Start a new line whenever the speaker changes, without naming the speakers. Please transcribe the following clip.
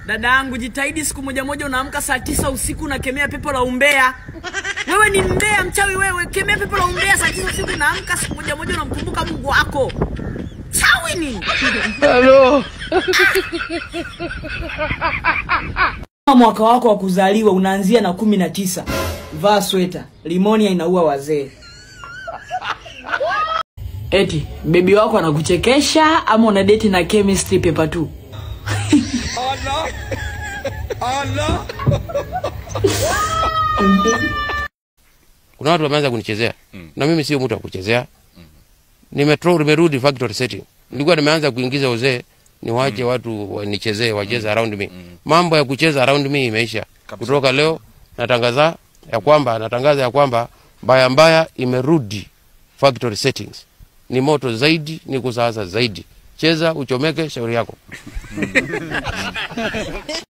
Dada yangu, jitahidi siku moja moja unaamka saa tisa usiku unakemea pepo la umbea. Wewe ni mbea, mchawi wewe. Kemea pepo la umbea saa tisa usiku unaamka siku moja moja unamkumbuka Mungu wako. Chawi nini? Mwaka wako wa kuzaliwa unaanzia na kumi na tisa. Vaa sweta, limonia inaua wazee. Eti bebi wako anakuchekesha ama una date na chemistry paper tu?
kuna watu wameanza kunichezea na mimi sio mtu wa kuchezea nimetro nimerudi factory setting nilikuwa nimeanza kuingiza uzee niwache watu wanichezee wacheze around me mambo ya kucheza around me imeisha kutoka leo natangaza ya kwamba natangaza ya kwamba mbaya mbaya imerudi factory settings ni moto zaidi ni kusaasa zaidi cheza uchomeke shauri yako